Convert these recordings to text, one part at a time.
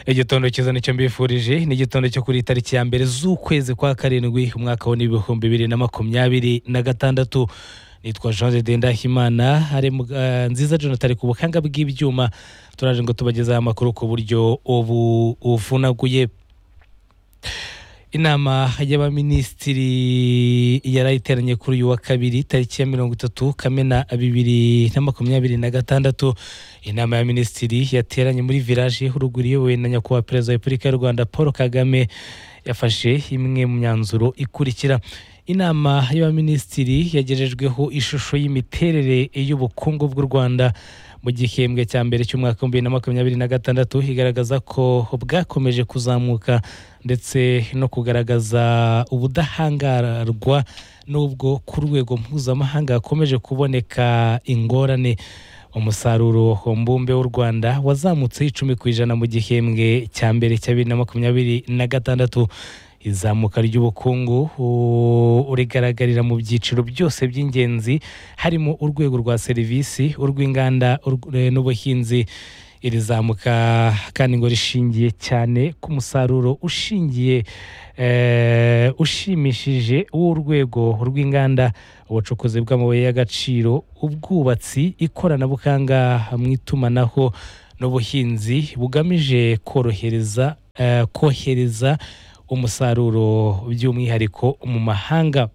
igitondo cyiza nicyo mbifurije ni igitondo cyo kuri tariki ya mbere z'ukwezi kwa karindwi umwaka wa n'ibihumbi bibiri na makumyabiri na gatandatu nitwa jean de ndahimana hari nziza jonathan ari ku buhanga bw'ibyuma turaje ngo tubagezeho amakuru ku buryo ubu ufunaguye inama y'abaminisitiri yarayiteranye kuri uyu wa kabiri tariki ya mirongo itatu kamena bibiri na makumyabiri na gatandatu inama ya minisitiri yateranye muri village huruguru iyobowe na nyakubahwa perezida wa repubulika y'u rwanda paul kagame yafashe imwe mu myanzuro ikurikira inama y'abaminisitiri yagejejweho ishusho y'imiterere y'ubukungu bw'u rwanda mu gihembwe cya mbere cy'umwaka wa bibiri na makumyabiri na gatandatu igaragaza ko bwakomeje kuzamuka ndetse no kugaragaza ubudahangarwa n'ubwo ku rwego mpuzamahanga hakomeje kuboneka ingorane umusaruro mbumbe w'u rwanda wazamutseho icumi ku ijana mu gihembwe cya mbere cya bibiri na makumyabiri na gatandatu izamuka ry'ubukungu rigaragarira mu byiciro byose by'ingenzi harimo urwego rwa serivisi urw'inganda n'ubuhinzi iri zamuka kandi ngo rishingiye cyane ku musaruro ushingiye ushimishije w'urwego rw'inganda ubucukuzi bw'amabuye y'agaciro ubwubatsi ikoranabuhanga mu itumanaho n'ubuhinzi bugamije korohereza kohereza umusaruro by'umwihariko mu mahanga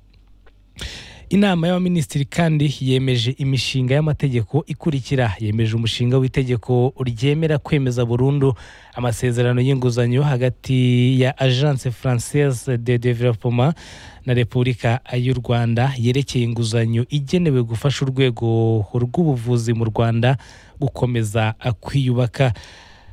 inama y'abaminisitiri kandi yemeje imishinga y'amategeko ikurikira yemeje umushinga w'itegeko ryemera kwemeza burundu amasezerano y'inguzanyo hagati ya agence française de développement na repubulika y'u rwanda yerekeye inguzanyo igenewe gufasha urwego rw'ubuvuzi mu rwanda gukomeza kwiyubaka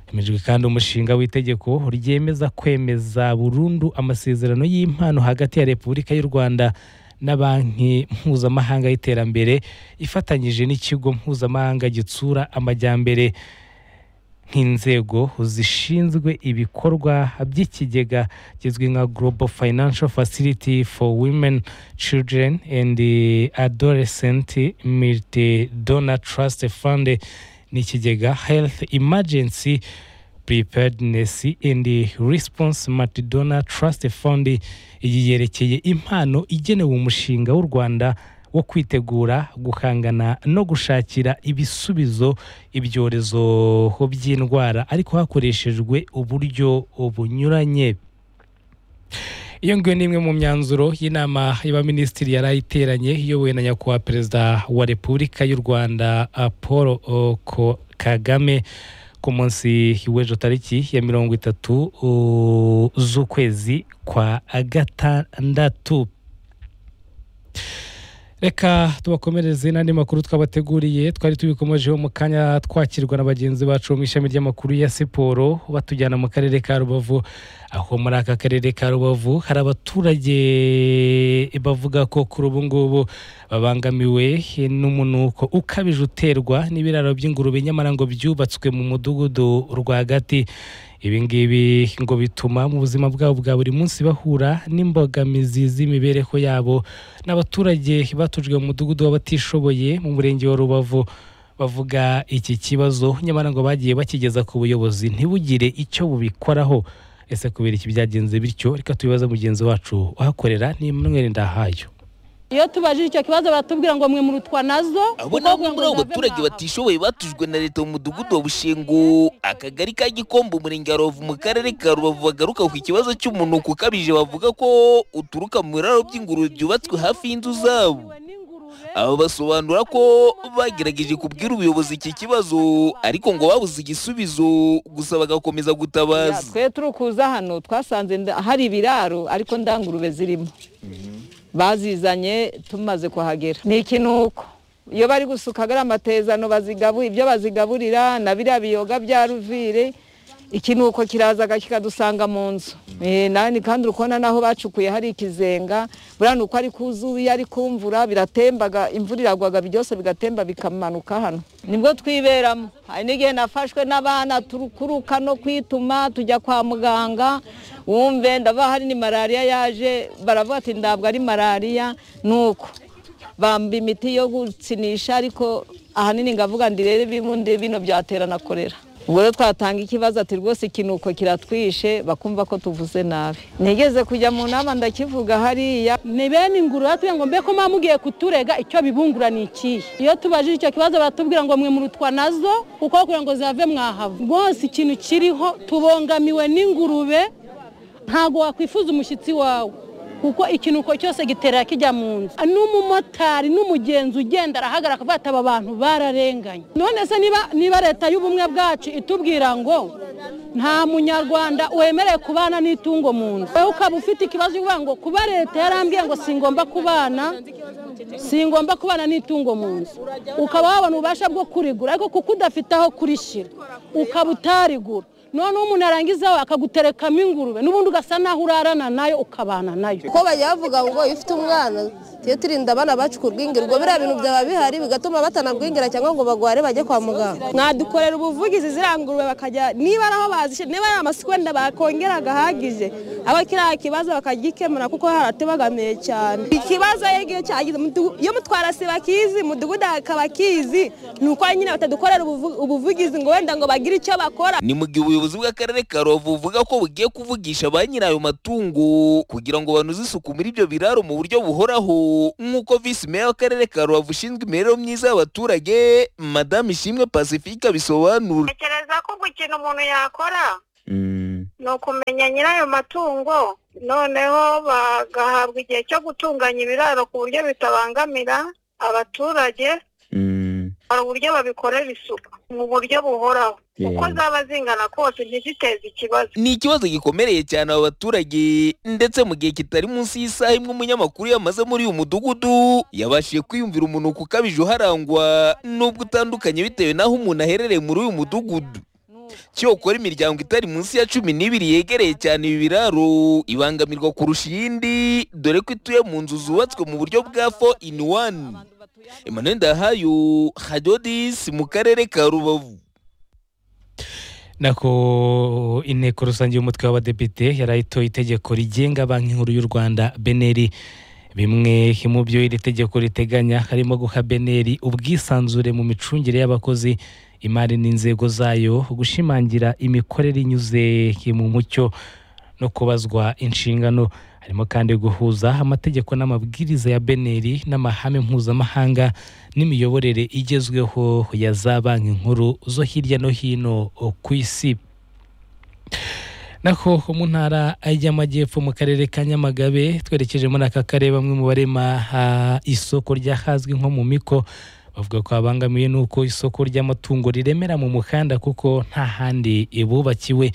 hemejwe kandi umushinga w'itegeko ryemeza kwemeza burundu amasezerano y'impano hagati ya repubulika y'u rwanda na banki mpuzamahanga y'iterambere ifatanyije n'ikigo mpuzamahanga gitsura amajyambere nk'inzego zishinzwe ibikorwa by'ikigega kizwi nka global financial facility for women children and adolescent multi donor trust fund ni ikigega health emergency preparedness and response matidona trust fund iyi yerekeye impano igenewe umushinga w'u rwanda wo kwitegura guhangana no gushakira ibisubizo ibyorezo by'indwara ariko hakoreshejwe uburyo bunyuranye iyo ngiyo ni imwe mu myanzuro y'inama y'abaminisitiri yari ayiteranye iyobowe na nyakubahwa perezida wa repubulika y'u rwanda paul kagame ku munsi w'ejo tariki ya mirongo itatu z'ukwezi kwa gatandatu reka tubakomereze n'andi makuru twabateguriye twari tubikomejeho mu kanya twakirwa na bagenzi bacu mu ishami ry'amakuru ya siporo batujyana mu karere ka rubavu aho muri aka karere ka rubavu hari abaturage bavuga ko kuri ubu ngubu babangamiwe n'umunuko ukabije uterwa n'ibiraro by'ingurube nyamara ngo byubatswe mu mudugudu rwagati ibi ngibi ngo bituma mu buzima bwabo bwa buri munsi bahura n'imbogamizi z'imibereho yabo n'abaturage batujwe mu mudugudu w'abatishoboye mu murenge wa rubavu bavuga iki kibazo nyamara ngo bagiye bakigeza ku buyobozi ntibugire icyo bubikoraho ese kubera iki byagenze bityo reka tubibaze mugenzi wacu uhakorera ni Emmanuel Ndahayo iyo tubajije icyo kibazo baratubwira ngo mwe murutwa nazo abo nabo muri abo baturage batishoboye batujwe na leta mu mudugudu wa bushingo akagari ka gikombo umurenge wa rubavu mu karere ka rubavu bagaruka ku kibazo cy'umunuko ukabije bavuga ko uturuka mu biraro by'ingurube byubatswe hafi y'inzu zabo aba basobanura ko bagerageje kubwira ubuyobozi iki kibazo ariko ngo babuze igisubizo gusa bagakomeza gutabaza twe turi kuza hano twasanze hari ibiraro ariko ndangurube zirimo bazizanye tumaze kuhagera ni ikinuko iyo bari gusuka agara amatezano ibyo bazigaburira na biriya biyoga bya ruvire ikinuko kiraza kikadusanga mu nzu nani kandi uri kubona n'aho bacukuye hari ikizenga buriya ni uko ari kuzuye ari kumvura biratembaga imvura iragwaga byose bigatemba bikamanuka hano nibwo twiberamo hari n'igihe nafashwe n'abana turukuruka no kwituma tujya kwa muganga wumve ndaba hari ni malariya yaje baravuga ati ntabwo ari malariya ni uko bamba imiti yo gukinisha ariko ahanini ngavuga ngo irebe bino byatera na korera ubwo rero twatanga ikibazo ati rwose ikinuko kiratwishe bakumva ko tuvuze nabi nigeze kujya mu nama ndakivuga hariya ni bene inguru batubwira ngo mbe ko muba mugiye kuturega icyo bibungura ni ikihe iyo tubajije icyo kibazo baratubwira ngo mwe murutwa nazo kuko kugira ngo zihave mwahava rwose ikintu kiriho tubongamiwe n'ingurube ntabwo wakwifuza umushyitsi wawe kuko ikinuko cyose gitera kijya mu nzu n'umumotari n'umugenzi ugenda arahagarara akavuga ati aba bantu bararenganye none se niba niba leta y'ubumwe bwacu itubwira ngo nta munyarwanda wemerewe kubana n'itungo mu nzu wowe ukaba ufite ikibazo uvuga ngo kuba leta yarambwiye ngo singomba kubana singomba kubana n'itungo mu nzu ukaba wabona ububasha bwo kurigura ariko kuko udafite aho kurishyira ukaba utarigura noneho umuntu arangizaho akaguterekamo ingurube n'ubundi ugasa naho urarana nayo ukabana nayo ko bajya bavuga ngo iyo ufite umwana tujye turinda abana bacu kurwingirwa biriya bintu byaba bihari bigatuma batanagwingira cyangwa ngo bagware bajye kwa muganga mwadukorera ubuvugizi ziriya ngurube bakajya niba ari aho bazishyira niba ari amasoko wenda bakongera agahagije aho kiriya kibazo bakagikemura kuko haratubagamiye cyane ikibazo igihe cyagize iyo mutwarasi bakizi mudugudu hakaba akizi ni uko nyine batadukorera ubuvugizi ngo wenda ngo bagire icyo bakora ni mu gihe ubuyobozi bw'akarere ka rubavu buvuga ko bugiye kuvugisha ba nyirayo matungo kugira ngo banoze isuku muri ibyo biraro mu buryo buhoraho nk'uko visi meya w'akarere ka rubavu ushinzwe imibereho myiza y'abaturage madame ishimwe pacifique abisobanura ntekereza ko gukina umuntu yakora ni ukumenya nyirayo matungo noneho bagahabwa igihe cyo gutunganya ibiraro ku buryo bitabangamira abaturage hari uburyo babikorera isuku mu buryo buhoraho uko zaba zingana kose ntiziteze ikibazo ni ikibazo gikomereye cyane aba baturage ndetse mu gihe kitari munsi y'isaha imwe umunyamakuru yamaze muri uyu mudugudu yabashije kwiyumvira umunuko ukabije uharangwa n'ubwo utandukanye bitewe n'aho umuntu aherereye muri uyu mudugudu cyokora imiryango itari munsi ya cumi n'ibiri yegereye cyane ibi biraro ibangamirwa kurusha iyindi dore ko ituye mu nzu zubatswe mu buryo bwa fo ini wani Emmanuel Ndahayo Hadodis mu karere ka Rubavu nako inteko rusange y'umutwe w'abadepite yarayitoye itegeko rigenga banki nkuru y'u rwanda beneri bimwe mu byo iri tegeko riteganya harimo guha beneri ubwisanzure mu micungire y'abakozi imari n'inzego zayo gushimangira imikorere inyuze mu mucyo no kubazwa inshingano harimo kandi guhuza amategeko n'amabwiriza ya beneri n'amahame mpuzamahanga n'imiyoborere igezweho ya za banki nkuru zo hirya no hino ku isi nako mu ntara y'amajyepfo mu karere ka nyamagabe twerekeje muri aka karere bamwe mu barema isoko ryahazwi nko mu miko bavuga ko babangamiwe n'uko isoko ry'amatungo riremera mu mukanda kuko nta handi bubakiwe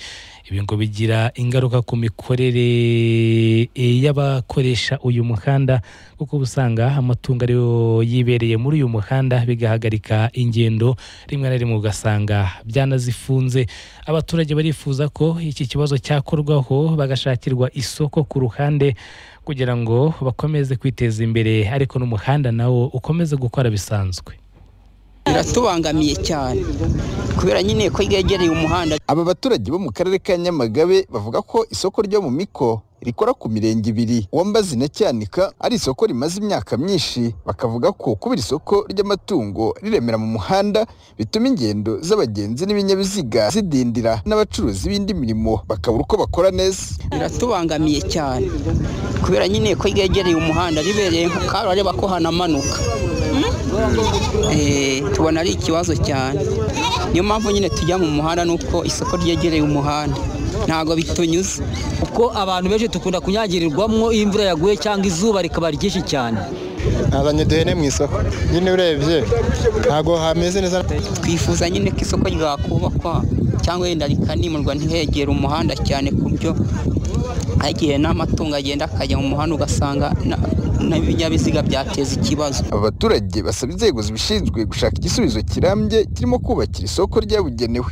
ibi ngo bigira ingaruka ku mikorere y'abakoresha uyu muhanda kuko uba usanga amatungo ariyo yibereye muri uyu muhanda bigahagarika ingendo rimwe na rimwe ugasanga byanazifunze abaturage barifuza ko iki kibazo cyakorwaho bagashakirwa isoko ku ruhande kugira ngo bakomeze kwiteza imbere ariko n'umuhanda nawo ukomeze gukora bisanzwe biratubangamiye cyane kubera nyine ko ryegereye umuhanda aba baturage bo mu karere ka nyamagabe bavuga ko isoko ryo mu miko rikora ku mirenge ibiri uwambazi na cyanika ari isoko rimaze imyaka myinshi bakavuga ko kuba iri soko ry'amatungo riremera mu muhanda bituma ingendo z'abagenzi n'ibinyabiziga zidindira n'abacuruzi b'indi mirimo bakabura uko bakora neza biratubangamiye cyane kubera nyine ko ryegereye umuhanda ribereye nkabareba ko hanamanuka tubona ari ikibazo cyane niyo mpamvu nyine tujya mu muhanda nuko isoko ryegereye umuhanda ntabwo bitunyuze kuko abantu benshi dukunda kunyagirirwamo iyo imvura yaguye cyangwa izuba rikaba ryinshi cyane nazanye duhene mu isoko nyine urebye ntabwo hameze neza twifuza nyine ko isoko ryakubakwa cyangwa wenda rikanimurwa ntihegere umuhanda cyane ku buryo igihe n'amatungo agenda akajya mu muhanda ugasanga n'ibinyabiziga byateza ikibazo abaturage basaba inzego zibishinzwe gushaka igisubizo kirambye kirimo kubakira isoko ryabugenewe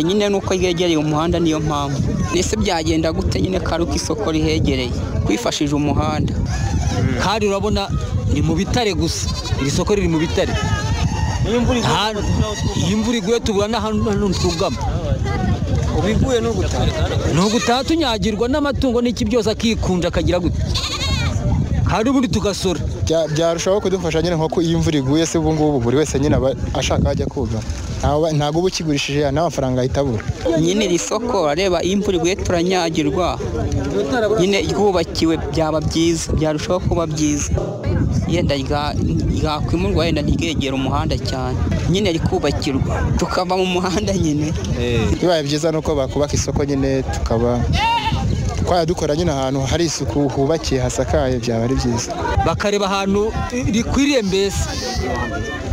nyine nuko ryegereye umuhanda niyo mpamvu mbese byagenda gute nyine ko ari uko isoko rihegereye kwifashije umuhanda kandi urabona ni mu bitare gusa iri soko riri mu bitare iyo imvura iguye tubura n'ahantu twugama ubu iguye ni ugutaha ni ugutaha tunyagirwa n'amatungo n'iki byose akikunja akagira gute hari ubundi tugasora byarushaho kudufasha nyine nko iyo imvura iguye se ubu ngubu buri wese nyine aba ashaka ajya kugama ntawe- ntabwo uba ukigurishije nta mafaranga ahita abura nyine iri soko areba iyo imvura iguye turanyagirwa nyine ryubakiwe byaba byiza byarushaho kuba byiza yenda rya- ryakwimurwa yenda ryegera umuhanda cyane nyine rikubakirwa tukava mu muhanda nyine bibaye byiza nuko bakubaka isoko nyine tukaba twajya dukora nyine ahantu hari isuku hubakiye hasakaye byaba ari byiza bakareba ahantu rikwiriye mbese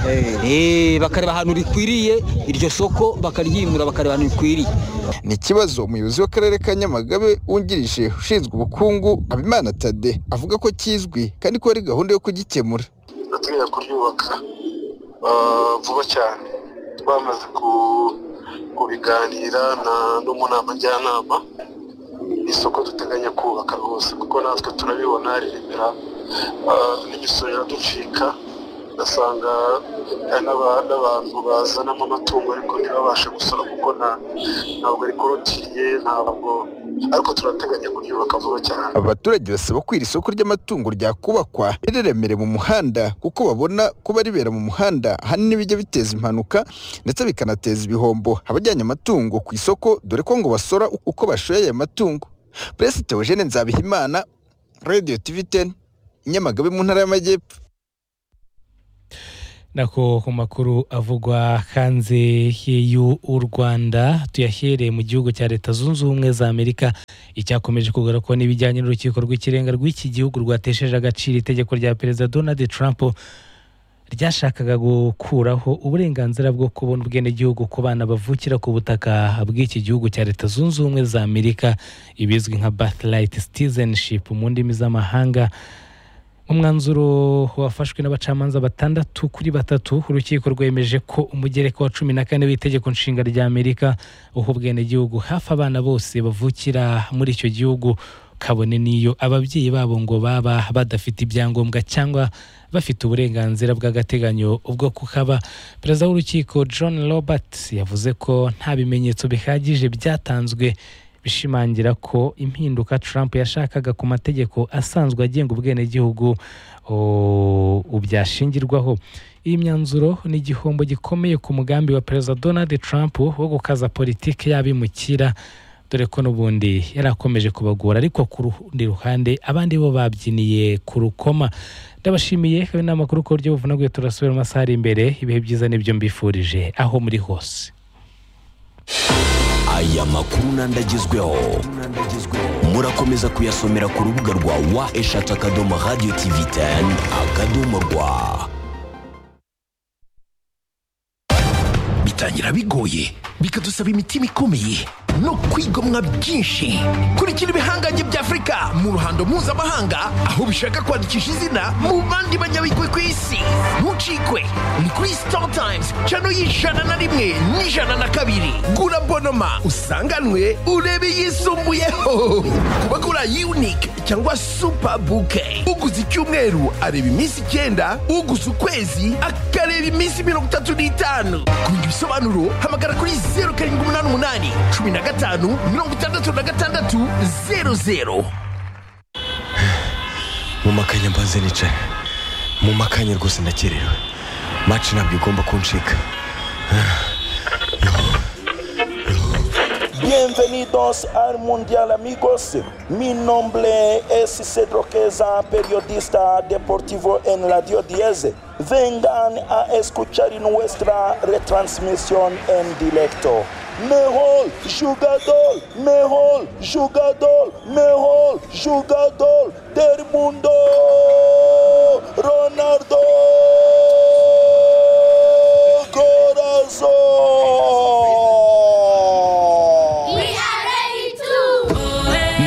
Eh, bakareba ahantu rikwiriye iryo soko bakaryimura bakareba ahantu rikwiriye ni ikibazo umuyobozi w'akarere ka nyamagabe wungirije ushinzwe ubukungu habimana tade avuga ko kizwi kandi ko hari gahunda yo kugikemura bateganya kuryubaka ah, vuba cyane bamaze ku- kubiganira na- no mu nama njyanama isoko duteganya kubaka rwose kuko natwe turabibona riremera ah, n'imisoro iraducika ugasanga hari n'aba- n'abantu bazanamo amatungo ariko ntibabashe gusora kuko nta- ntabwo rikorotiriye ntabwo ariko turateganya kuryubaka vuba cyane abaturage basaba ko iri soko ry'amatungo ryakubakwa rireremere mu muhanda kuko babona kuba ribera mu muhanda ahanini bijya biteza impanuka ndetse bikanateza ibihombo abajyanye amatungo ku isoko dore ko ngo basora uko bashoye aya matungo peresi teogene nzabihimana radiyo tivi teni nyamagabe mu ntara y'amajyepfo nako ku makuru avugwa hanze y'u rwanda tuyahereye mu gihugu cya leta zunze ubumwe za amerika icyakomeje kugaruka n'ibijyanye n'urukiko rw'ikirenga rw'iki gihugu rwatesheje agaciro itegeko rya perezida donald trump ryashakaga gukuraho uburenganzira bwo kubona ubwenegihugu ku bana bavukira ku butaka bw'iki gihugu cya leta zunze ubumwe za amerika ibizwi nka birthright citizenship mu ndimi z'amahanga umwanzuro wafashwe n'abacamanza batandatu kuri batatu urukiko rwemeje ko umugereka wa cumi na kane w'itegeko nshinga rya amerika uha ubwenegihugu hafi abana bose bavukira muri icyo gihugu kabone n'iyo ababyeyi babo ngo baba badafite ibyangombwa cyangwa bafite uburenganzira bw'agateganyo ubwo kukaba perezida w'urukiko john robert yavuze ko nta bimenyetso bihagije byatanzwe bishimangira ko impinduka Trump yashakaga ku mategeko asanzwe agenga ubwenegihugu o- byashingirwaho iyi myanzuro ni igihombo gikomeye ku mugambi wa perezida Donald Trump wo gukaza politiki y'abimukira dore ko n'ubundi yari akomeje kubagora ariko ku rundi ruhande abandi bo babyiniye ku rukoma ndabashimiye hari n'amakuru ku buryo buvunaguye turasubira mu masaha ari imbere ibihe byiza n'ibyo mbifurije aho muri hose aya makuru n'andagezweho murakomeza kuyasomera ku rubuga rwa wa eshatu akadomo radiyo tivi teni akadomo rwa bitangira bigoye bikadusaba imitima ikomeye no kwigomwa byinshi kurikira ibihangange bya afurika mu ruhando mpuzamahanga aho bishaka kwandikisha izina mu bandi banyabigwi ku isi ntucikwe ni kuri star times cano y'ijana na rimwe n'ijana na kabiri gura bonoma usanganwe urebe yisumbuyeho kuba gura unique cyangwa super bouquet uguze icyumweru areba iminsi icyenda uguze ukwezi akareba iminsi mirongo itatu n'itanu ku bindi bisobanuro hamagara kuri zeru karindwi umunani umunani cumi na gatanu mirongo itandatu na gatandatu zeru zeru mu makanya mbanze nicara mu makanya rwose ndakerewe maci ntabwo igomba kuncika Bienvenidos al Mundial amigos. Mi nombre es Cedro Queza, periodista deportivo en Radio 10. Vengan a escuchar nuestra retransmisión en directo. Mejor jugador, mejor jugador, mejor jugador del mundo, Ronaldo Corazón.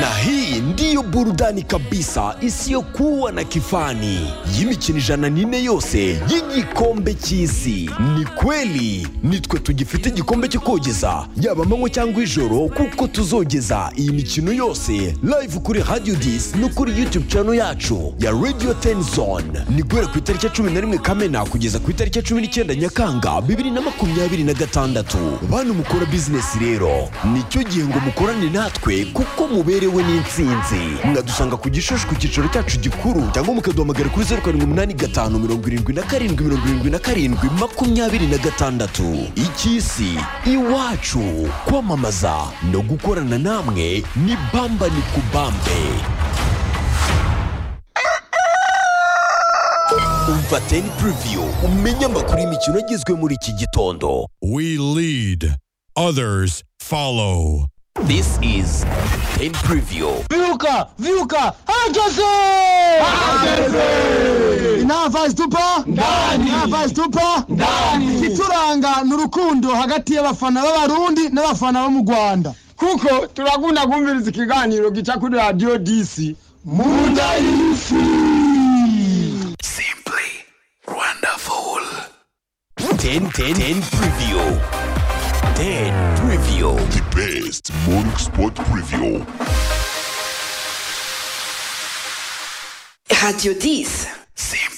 na hii ndiyo burudani kabisa isiyokuwa na kifani y'imikino ijana n'ine yose y'igikombe cy'isi ni kweli nitwe tugifite igikombe cyo kogeza yaba amanywa cyangwa ijoro kuko tuzogeza iyi mikino yose live kuri radio dis no kuri youtube channel yacu ya radio ten zone ni guhera ku itariki ya cumi na rimwe kamena kugeza ku itariki ya cumi n'icyenda nyakanga bibiri na makumyabiri na gatandatu bantu mukora bizinesi rero nicyo gihe ngo mukorane natwe kuko muberewe n'intsinzi mwadushyira dusanga ku gishushu ku cyicaro cyacu gikuru cyangwa mukaduhamagara kuri zeru karindwi umunani gatanu mirongo irindwi na karindwi mirongo irindwi na karindwi makumyabiri na gatandatu icy'isi iwacu kwamamaza no gukorana namwe ni bamba ni kubambe umva teni puriviyu umenye amakuru y'imikino agezwe muri iki gitondo we lead others follow this is teni puriviyu Viuka! Viuka! Herkese! Nta vazi tupa? Ndani! Nta vazi tupa? Ndani! Ikituranga ni urukundo hagati y'abafana b'abarundi n'abafana bo mu Rwanda. Kuko turakunda kumviriza ikiganiro gica kuri radiyo disi. Munda y'isi! wonderful teni teni teni puriviyu teni puriviyu the best morning sport preview Radio 10. Simple.